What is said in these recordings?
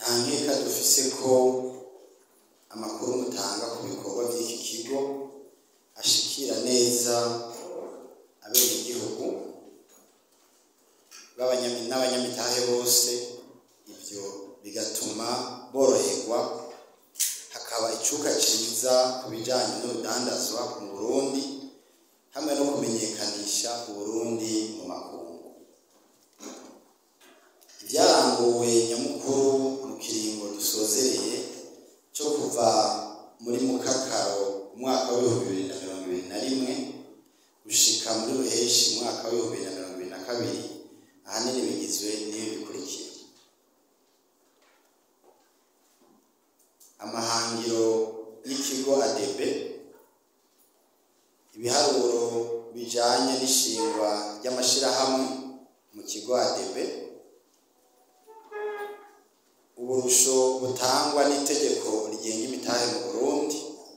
nta nkeka dufise ko amakuru mutanga ku bikorwa by'iki kigo ashikira neza abenegihugu b'abanyami- n'abanyamitahe bose ibyo bigatuma boroherwa hakaba icuka ciza ku bijanye n'urudandazwa mu burundi hamwe no kumenyekanisha uburundi mu makungu ibyaranguwe nyamukuru mu kiringo dusozereye cyo kuva muri mukakaro umwaka w'ibihumbi bibiri na mirongo ibiri na rimwe gushika muri ruheshi umwaka w'ibihumbi bibiri na mirongo ibiri na kabiri ahanini bigizwe n'ibi bikurikira amahangiro y'ikigo adebe ibiharuro bijanye n'ishingwa ry'amashirahamwe mu kigo adebe uburusho butangwa n'itegeko rigenga imitahe mu burundi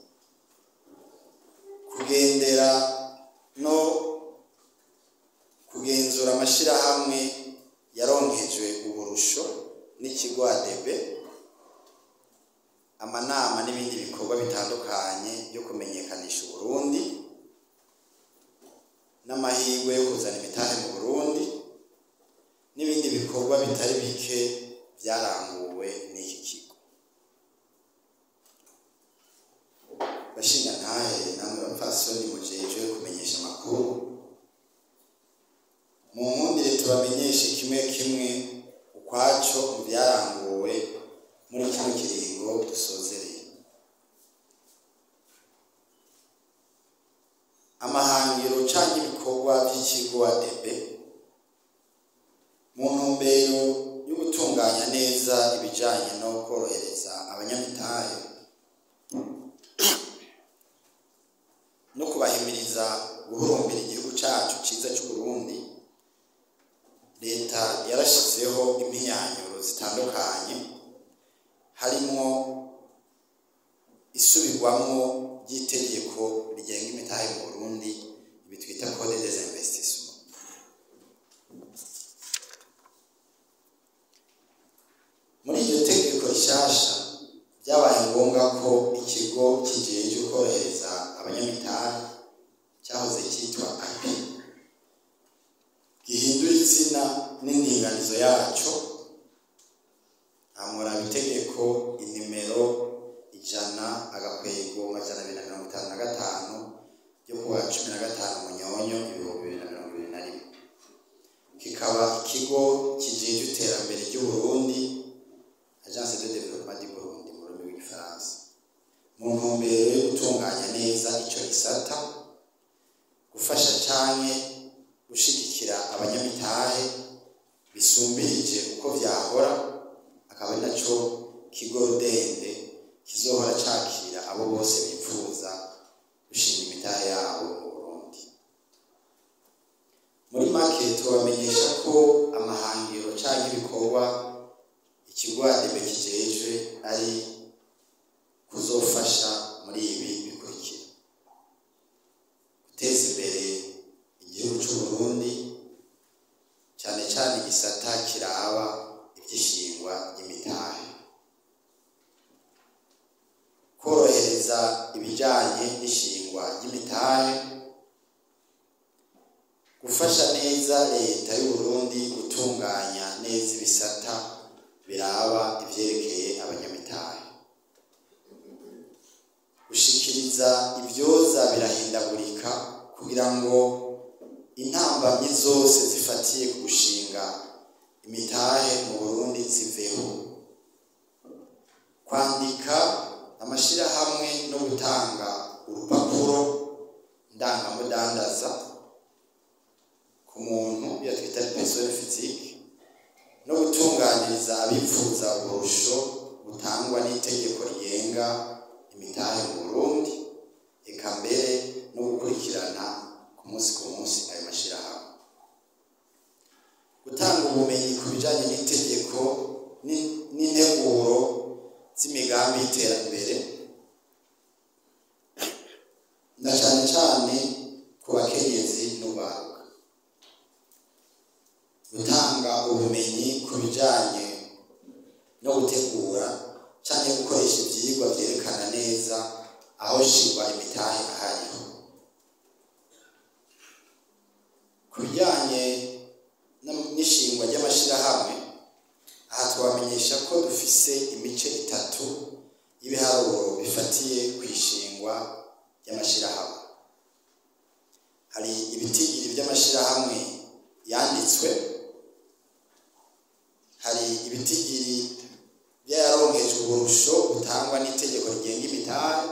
kugendera no kugenzura amashirahamwe yaronkejwe uburusho n'ikigo adebe amanama n'ibindi bikorwa bitandukanye byo kumenyekanisha uburundi n'amahirwe yo kuzana imitahe mu burundi n'ibindi bikorwa bitari bike byaranguwe n'iki kigo bashinga ntahe namwe bapfasoni mujejwe kumenyesha amakuru mu nkundire tubamenyeshe kimwe kimwe ukwaco mu byaranguwe muri kino kiringo dusozereye amahangiro canke ibikorwa vy'ikigo adebe mu ntumbero yo gutunganya neza ibijanye no korohereza abanyamitahe no kubahimiriza guhurumbira igihugu cacu ciza c'uburundi leta yarashizeho impinyanyuro zitandukanye harimwo isubirwamwo ry'itegeko rigenga imitahe mu burundi ibi twita code des investissements muri iryo tegeko rishasha byabaye ngombwa ko ikigo kijejwe korohereza abanyamitahe cyahoze cyitwa api gihindura izina n'indinganizo yaco amuraba itegeko inimero ijana agakwego amajana abiri na mirongo itanu na gatanu ryo kuwa cumi na gatanu munyonyo ibihumbi bibiri na mirongo ibiri na rimwe kikaba ikigo kijejwe iterambere ry'uburundi agence de développement du burundi mu rurimi rw'igifaransa mu ntumbero yo gutunganya neza ico gisata gufasha canke gushigikira abanyamitahe bisumbirije uko vyahora akaba ari naco kigo rudende kizohora cakira abo bose bipfuza gushinga imitahe yabo mu burundi muri make tubamenyesha ko amahangiro canke ibikorwa ikigo adebe kijejwe ari kuzofasha muri ibi bikurikira guteza imbere igihugu c'uburundi cane cane igisata kiraba ivy'ishingwa ry'imitahe korohereza ibijanye n'ishingwa ry'imitahe gufasha neza leta y'uburundi gutunganya neza ibisata biraba ivyerekeye abanyamitahe gushikiriza ivyoza birahindagurika kugira ngo intambamyi zose zifatiye ku gushinga imitahe mu burundi ziveho kwandika amashirahamwe no gutanga urupapuro ndangamudandaza ku muntu iyo twita persone physique no gutunganiriza abipfuza uburusho butangwa n'itegeko rigenga imitahe mu burundi eka mbere no gukurikirana ku munsi ku munsi ayo mashirahamwe gutanga ubumenyi ku bijanye n'itegeko ni- n'integuro z'imigambi y'iterambere na cane cane ku bakenyezi n'ubaruka gutanga ubumenyi ku bijanye no gutegura cyangwa gukoresha ibyigwa byerekana neza aho shingwa imitahe ahariho ku bijyanye n'ishingwa ry'amashyirahamwe aha twamenyesha ko dufise imice itatu y'ibiharuro bifatiye ku ishingwa ry'amashyirahamwe hari ibitigiri by'amashyirahamwe yanditswe hari ibitigiri by'ayaronkejwe uburusho butangwa n'itegeko rigenga imitahe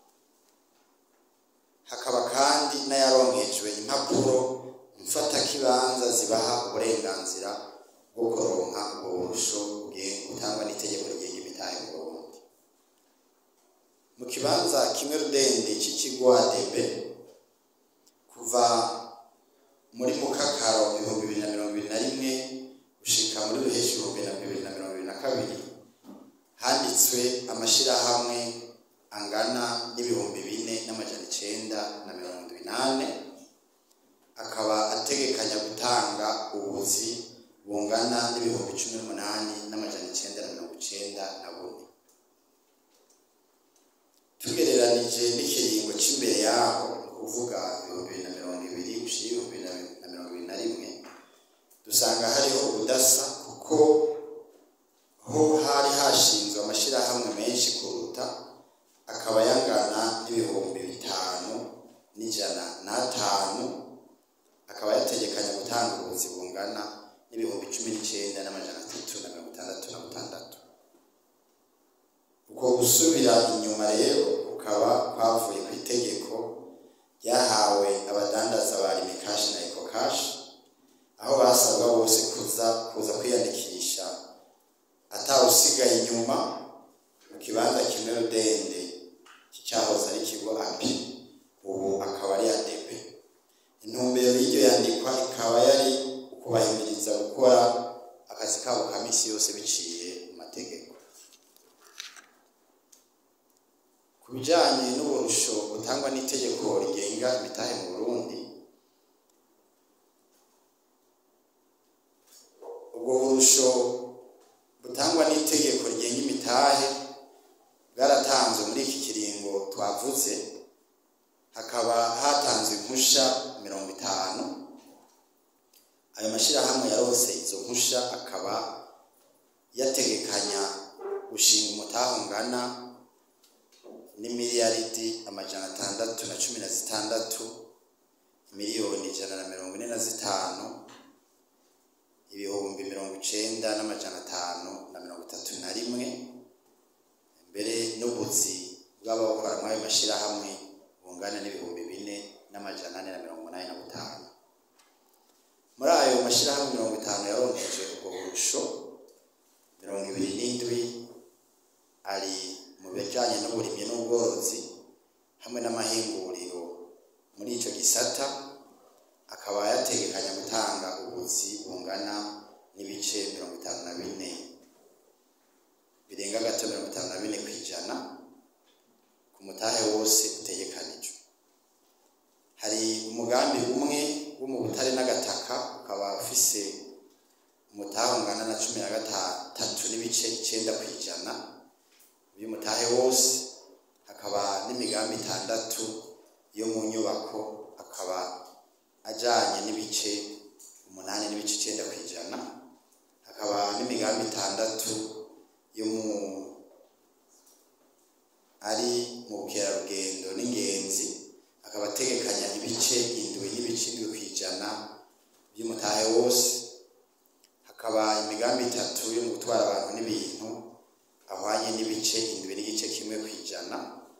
hakaba kandi n'ayaronkejwe impapuro mfatakibanza zibaha uburenganzira bwo kuronka ubwo burusho butangwa n'itegeko rigenga imitahe mu Burundi mu kibanza kimwe rudende cy'ikigo ADB kuva muri mukakaro ibihumbi bibiri na mirongo ibiri na rimwe gushika muri ruheshi ibihumbi na bibiri na mirongo ibiri na kabiri handitswe amashyirahamwe angana n'ibihumbi bine n'amajana icenda na mirongo indwi n'ane akaba ategekanya gutanga ubuzi bungana n'ibihumbi cumi n'umunani n'amajana icenda na mirongo icenda na bune tugereranije n'ikiringo cy'imbere yaho ni ukuvuga ibihumbi bibiri na mirongo ibiri gushira ibihumbi bibiri na mirongo ibiri na rimwe dusanga hariho ubudasa kuko ho hari hashinzwe amashyirahamwe menshi kuruta akaba yangana n'ibihumbi bitanu n'ijana n'atanu akaba yategekanya gutanga ubuzi bungana n'ibihumbi cumi n'icyenda n'amajana atatu na mirongo itandatu na butandatu uko gusubira inyuma rero kukaba kwavuye ku itegeko ryahawe abadandaza ba rimikashi na ekokashi aho basabwa bose kuza kuza kwiyandikisha atawusigaye inyuma mu kibanza kimwe rudende cy'icyahoze ari ikigo api ubu akaba ari adebe intumbero y'iryo yandikwa ikaba yari ukubahimiriza gukora akazi kabo ka minsi yose biciye mu mategeko ku bijyanye n'uburusho butangwa n'itegeko rigenga imitahe mu burundi ubwo burusho butangwa n'itegeko rigenga imitahe bwaratanzwe muri iki kiringo twavuze hakaba hatanzwe impusha mirongo itanu ayo mashyirahamwe yarose izo mpusha akaba yategekanya gushinga umutahe ungana n'imiliyaridi amajana atandatu na cumi na zitandatu miliyoni ijana na mirongo ine na zitanu ibihumbi mirongo icenda n'amajana atanu na mirongo itatu na rimwe mbere n'ubuzi bw'abawukora muri ayo mashyirahamwe bungana n'ibihumbi bine n'amajana ane na mirongo umunani na butanu muri ayo mashyirahamwe mirongo itanu yaronkeje ubwo burusho mirongo ibiri n'indwi ari mu bijyanye n'uburimyi n'ubworozi hamwe n'amahinguriro muri icyo gisata akaba yategekanya gutanga ubuzi bungana n'ibice mirongo itanu na bine birenga gato mirongo itanu na bine ku ijana ku mutahe wose utegekanijwe hari umugambi umwe wo mu butare n'agataka ukaba ufise umutahe ungana na cumi na gatatu n'ibice icyenda ku ijana by'umutahe wose hakaba n'imigambi itandatu yo mu nyubako akaba ajyanye n'ibice umunani n'ibice icyenda ku ijana hakaba n'imigambi itandatu yo mu ari mu bukerarugendo n'ingenzi akaba ategekanya ibice indwi n'ibice indwi ku ijana by'umutahe wose hakaba imigambi itatu yo mu gutwara abantu n'ibintu ahwanye n'ibice indwi n'igice kimwe ku ijana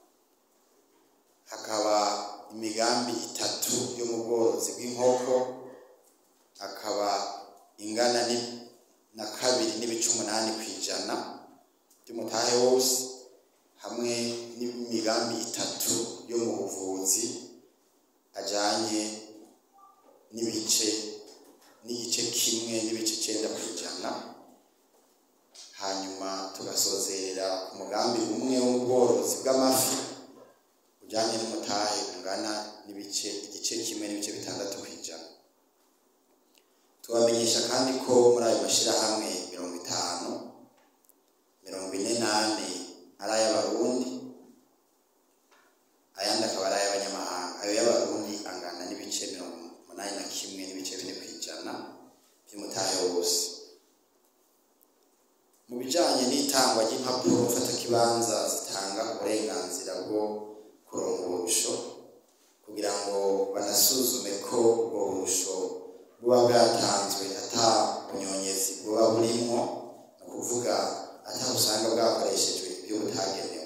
hakaba imigambi itatu yo mu bworozi bw'inkoko akaba ingana na kabiri n'ibice umunani ku ijana by'umutahe wose hamwe n'imigambi itatu yo mu buvuzi ajyanye n'ibice n'igice kimwe n'ibice icyenda ku ijana hanyuma tugasozerera ku mugambi umwe wo mu bworozi bw'amafi ujyanye n'umutahe ungana n'ibice igice kimwe n'ibice bitandatu ku ijana tubamenyesha kandi ko muri ayo mashyirahamwe mirongo itanu bijanye n'itangwa ry'impapuro mfatakibanza zitanga uburenganzira bwo kuronka uburusho kugira ngo banasuzume ko ubwo burusho buba bwatanzwe ata bunyonyezi buba burimwo ni ukuvuga ata usanga bwakoreshejwe ibyo butagenewe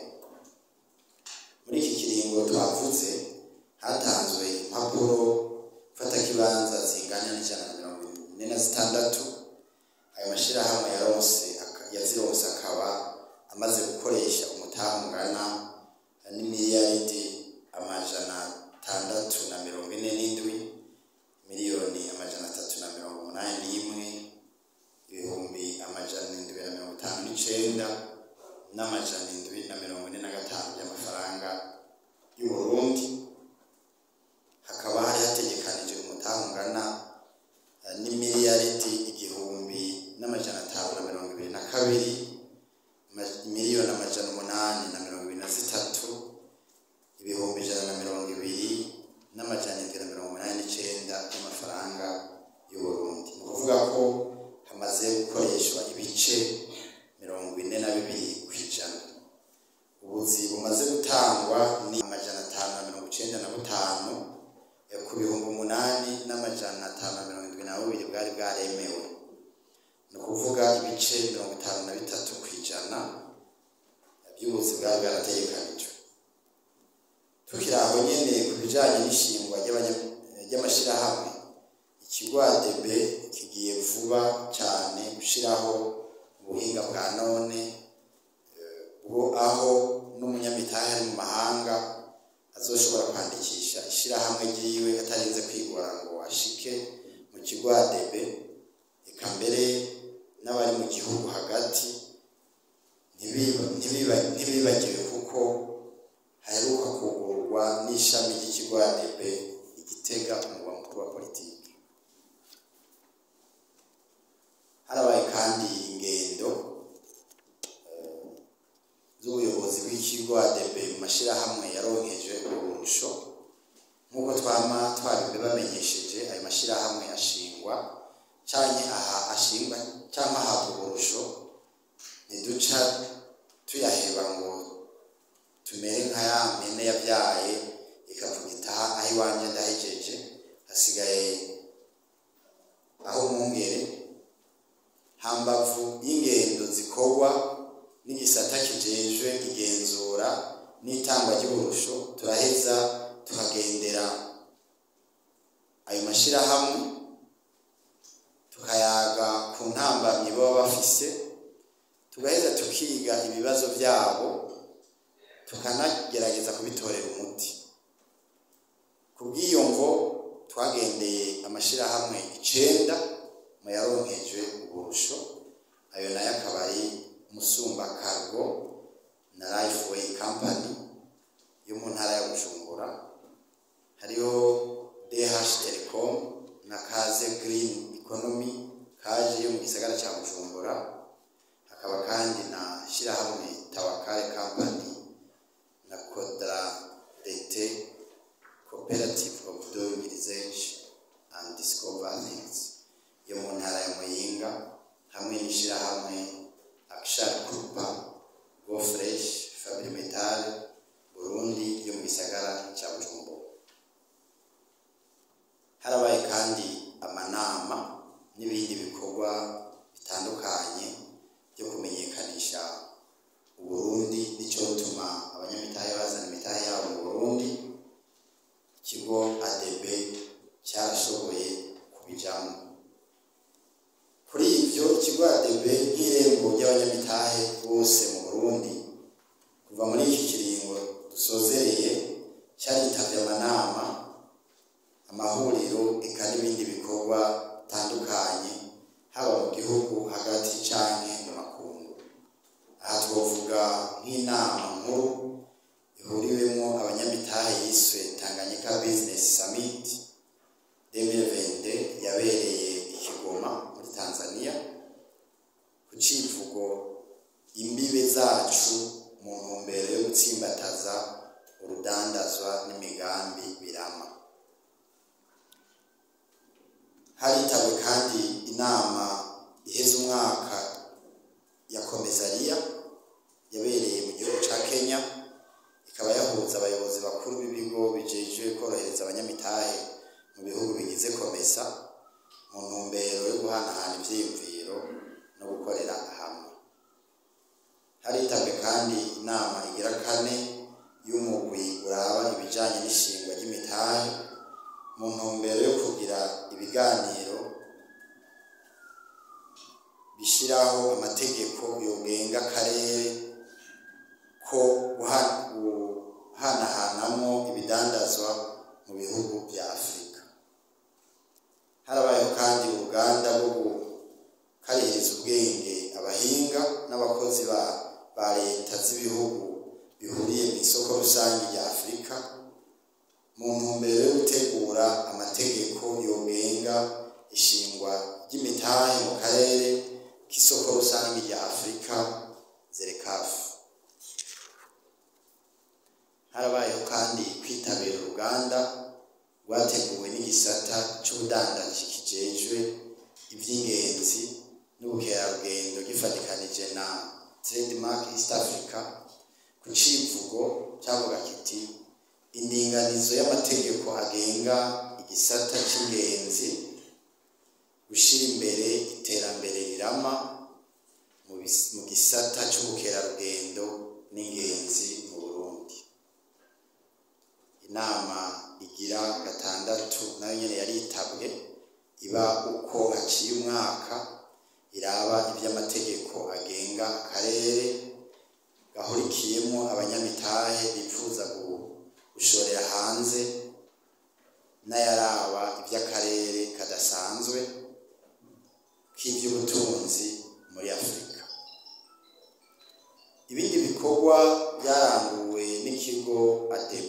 muri iki kiringo twavuze hatanzwe impapuro mfatakibanza zingana n'ijana na mirongo ine na zitandatu ayo mashyirahamwe yaronse aka- yazironse akaba amaze gukoresha umutaha ungana n'imiliyaridi amajana atandatu na mirongo ine n'indwi miliyoni amajana atatu na mirongo umunani n'imwe ibihumbi amajana indwi na mirongo itanu n'icenda n'amajana indwi na mirongo ine na gatanu by'amafaranga y'uburundi hakaba hari hategekanijwe umutaha ungana eh, n'imiliyaridi igihumbi n'amajana atanu na mirongo ibiri na kabiri ma- miliyoni amajana umunani na mirongo ibiri na zitatu ibihumbi ijana na mirongo ibiri n'amajana indwi na mirongo umunani n'icenda y'amafaranga y'uburundi ni ukuvuga ko hamaze gukoreshwa ibice mirongo ine na bibiri ku ijana ubuzi bumaze gutangwa ni amajana atanu na mirongo icenda na butanu eh, ku bihumbi umunani n'amajana atanu na mirongo indwi na bubiri bwari bwaremewe ni ukuvuga ibice mirongo itanu na bitatu ku ijana by'ubuzi bwari bwarategekanijwe tukiri aho nyene ku bijanye n'ishingwa ry'abanya- ry'amashirahamwe ikigo ADB kigiye vuba cyane gushiraho ubuhinga bwa none bwo aho n'umunyamitahe ari mu mahanga azoshobora kwandikisha ishirahamwe ryiwe atarinze kwigora ngo ashike mu kigo ADB eka mbere n'abari mu gihugu hagati ntibiba- ntibiba- ntibibagiwe kuko haheruka kugurwa n'ishami ry'ikigo ADB igitega umurwa mukuru wa politiki harabaye kandi ingendo z'ubuyobozi bw'ikigo ADB mu mashyirahamwe yaronkeje uburusho nk'uko twama twabimbe bamenyesheje ayo mashyirahamwe ashingwa canke aha ashingwa cyangwa ahabwa uburusho ntiduca tuyaheba ngo tumere nka ya mpene yabyaye ikavuga itaha aho iwanjye ndahejeje hasigaye aho mwungere hambavu y'ingendo zikorwa n'igisata kijejwe igenzura n'itangwa ry'uburusho turaheza tukagendera ayo mashyirahamwe tukayaga ku ntambamyi baba bafise tugaheza tukiga ibibazo byabo tukanagerageza kubitorera umuti ku bw'iyo mvo twagendeye amashyirahamwe icenda mu yaronkejwe uburusho ayo nayo akaba ari musumba cargo na lifeway company yo mu ntara ya bujumbura hariho dh telecom na kaze green economy kaje yo mu gisagara cya bujumbura hakaba kandi na shyirahamwe tawakare company na kodra dete cooperative of doing research and discover things yo mu ntara ya muyinga hamwe n'ishyirahamwe action groupa go fresh fabri metal burundi yo mu gisagara cya bujumbura harabaye kandi amanama n'ibindi bikorwa bitandukanye byo kumenyekanisha uburundi n'icyotuma abanyamitahe bazana imitahe yabo mu burundi ikigo adb cyarashoboye kubijamo kuri ibyo ikigo adb nk'irembo ry'abanyamitahe bose mu burundi kuva muri iki kiringo dusozereye cyaritabye amanama amahuriro eka n'ibindi bikorwa bitandukanye haba mu gihugu hagati canke mu makungu aha twovuga nk'inama nkuru ihuriwemo abanyamitahe yiswe tanganyika business summit 2020 yabereye i kigoma muri tanzania ku civugo imbibe zacu mu ntumbero yo gutsimbataza urudandazwa n'imigambi birama haritabwe kandi inama iheza umwaka ya komezariya yabereye mu gihugu ca kenya ikaba yahuza abayobozi bakuru b'ibigo bijejwe korohereza abanyamitahe mu bihugu bigize komesa mu ntumbero yo guhanahana ivyiyumviro no gukorera hamwe haritabwe kandi inama igira kane y'umugwi uraba ibijanye n'ishingwa ry'imitahe mu ntumbero yo kugira ibiganiro bishiraho amategeko yogenga akarere ko guha- guhanahanamwo ibidandazwa mu bihugu vya afurika harabayeho kandi uruganda rwo gukarihiriza ubwenge abahinga n'abakozi ba, ba leta z'ibihugu bihuriye mu isoko rusange rya afurika mu ntumbero yo gutegura amategeko yogenga ishingwa ry'imitahe mu karere k'isoko rusange rya afurika zerekafu harabayeho kandi kwitabira uruganda rwateguwe n'igisata c'ubudandaji kijejwe ivy'ingenzi n'ubukerarugendo gifatikanije na trademark east africa ku civugo cavuga kiti indinganizo y'amategeko agenga igisata c'ingenzi gushira imbere iterambere rirama mu bis- mu gisata c'ubukerarugendo n'ingenzi mu burundi inama igira gatandatu nayo nyene yaritabwe iba uko haciye umwaka iraba ivy'amategeko agenga akarere gahurikiyemo abanyamitahe bifuza gu- gushorera hanze n'ayaraba ivy'akarere kadasanzwe k'ivy'ubutunzi muri afurika ibindi bikorwa byaranguwe n'ikigo adb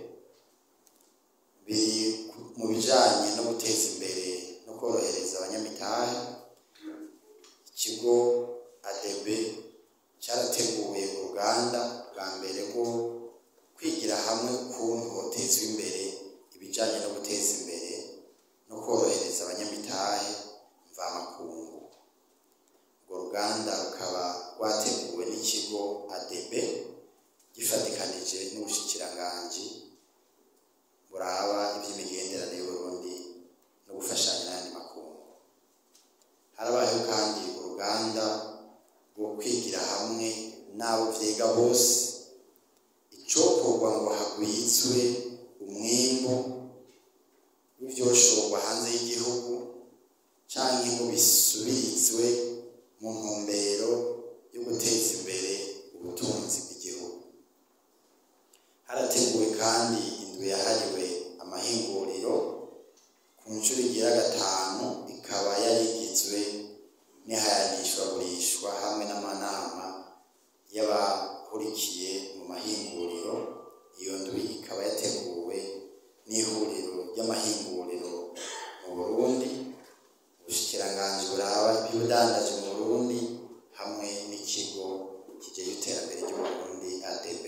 biri mu bijanye no guteza imbere no korohereza abanyamitahe ikigo adb cyarateguye uruganda bwa mbere rwo kwigira hamwe ukuntu hotezwa imbere ibijanye no guteza imbere no korohereza abanyamitahe mvamakungu urwo ruganda rukaba rwateguwe n'ikigo adb gifatikanije n'ubushikiranganji buraba iby'imigenderanire y'uburundi no gufashanya n'ayandi makungu harabayeho kandi uruganda rwo kwigira hamwe n'abo vyiga bose icokorwa ngo hagwizwe umwimbu w'ivyoshorwa hanze y'igihugu canke ngo bisubirizwe mu ntumbero yo guteza imbere ubutunzi bw'igihugu harateguwe kandi indwi yahariwe amahinguriro ku nshuro igira gatanu ikaba yari igizwe n'ihayanishwagurishwa hamwe n'amanama y'abahurikiye mu mahinguriro iyo ndwi ikaba yateguwe n'ihuriro ry'amahinguriro mu burundi ubushikiranganji buraba iby'ubudandaji mu burundi hamwe n'ikigo kijejwe iterambere ry'uburundi adb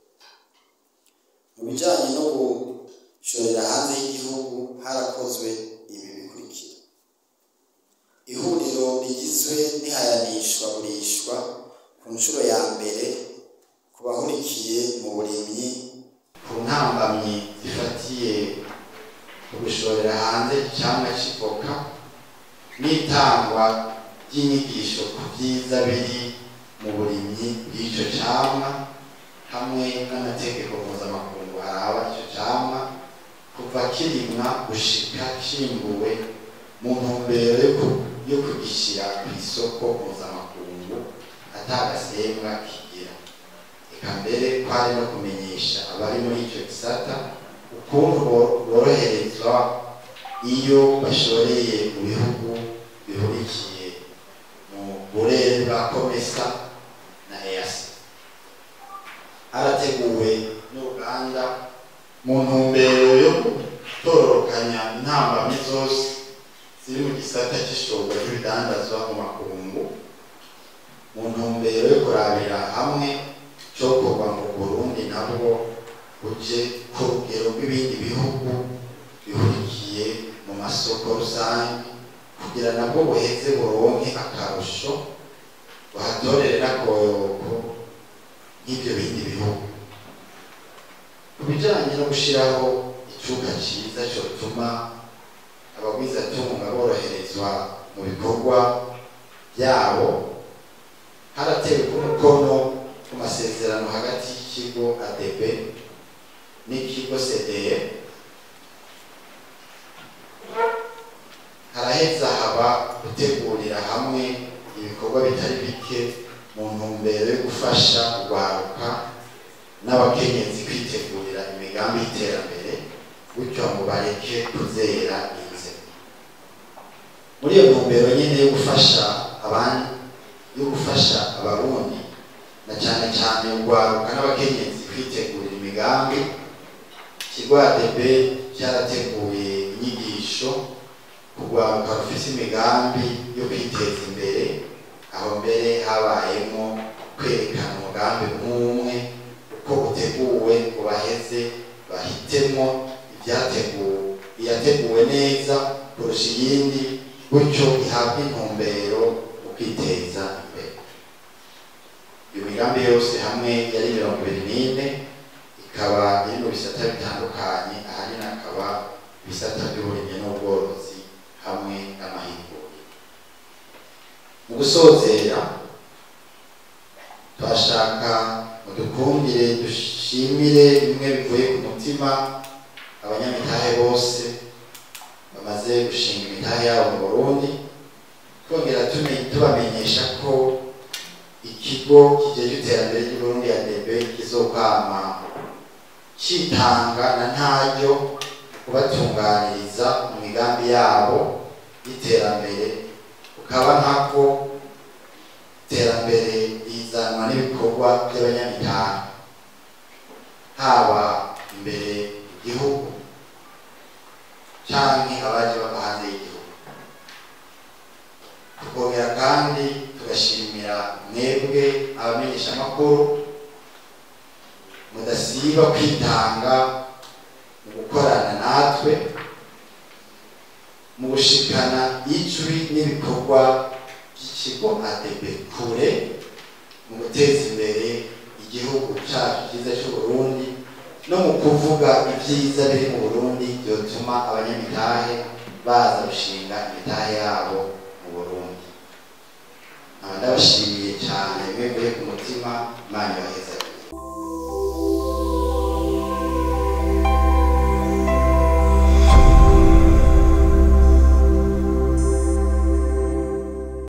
mu bijanye no gushorera hanze y'igihugu harakozwe ibi bikurikira ihuriro rigizwe n'ihayanishwa gurishwa ku nshuro ya mbere ku bahurikiye mu burimyi ku ntambamyi zifatiye ku gushorera hanze icamwa c'ivoka n'itangwa ry'inyigisho ku vyiza biri mu burimyi bw'ico camwa hamwe n'amategeko mpuzamakungu araba ico camwa kuva kirimwa gushika cimbuwe mu ntumbero yo ku- yo kugishira ku isoko mpuzamakungu atagasembwa kigira eka mbere kwari no kumenyesha abari muri ico gisata ukuntu bo- boroherezwa iyo bashoreye mu bihugu bihurikiye mu burere bwa komesa na easi harateguwe n'uruganda mu ntumbero yo gutororokanya intambamyi zose ziri mu gisata c'ishorwa ry'ibidandazwa mu makungu mu ntumbero yo kurabira hamwe cokorwa mu burundi nabwo buje ku rugero rw'ibindi bihugu bihurikiye mu masoko rusange kugira nabwo buheze buronke akarusho bahatorere n'akoyoko nk'ibyo bindi bihugu ku bijyanye no gushyiraho icuka cyiza cyotuma abagwizatunga boroherezwa mu bikorwa byabo haratewe umukono ku masezerano hagati y'ikigo adb n'ikigo cdr haraheza haba gutegurira hamwe ibikorwa bitari bike mu ntumbero yo gufasha urwaruka n'abakenyezi kwitegurira imigambi y'iterambere gutyo ngo bareke kuzera inze muri iyo ntumbero nyine yo gufasha abandi yo gufasha abarundi na cyane cyane urwaruka n'abakenyezi kwitegurira imigambi ikigo adb cyarateguye inyigisho kurwaruka rufite imigambi yo kwiteza imbere aho mbere habayemo kwerekana umugambi nk'umwe uko uteguwe ngo baheze bahitemo ibyateguwe iyateguwe neza kurusha iyindi gutyo ihabwa intumbero mu kwiteza imbere iyo migambi yose hamwe yari mirongo ibiri n'ine ikaba iri mu bisata bitandukanye ahanini akaba ibisata by'uburimyi n'ubworozi hamwe n'amahinguriro mu gusozera turashaka mudukundire dushimire bimwe bivuye ku mutima abanyamitahe bose bamaze gushinga imitahe yabo mu burundi twongera tume- tubamenyesha ko ikigo kijeje iterambere ry'uburundi ya db kizokwama citanga na ntaryo kubatunganiriza mu migambi yabo y'iterambere ukaba nkako iterambere rizanwa n'ibikorwa by'abanyamitahe haba imbere mu gihugu canke abaje bava hanze y'igihugu tukongera kandi tugashimira mwebwe abamenyeshamakuru mudasiba kwitanga mu gukorana natwe mu gushikana ijwi n'ibikorwa by'ikigo adb kure mu guteza imbere igihugu cyacu cyiza cy'uburundi no mu kuvuga ibyiza biri mu burundi byotuma abanyamitahe baza gushinga imitahe yabo mu burundi nkaba ndabashimiye cyane mwevuye ku mutima imana ibaheza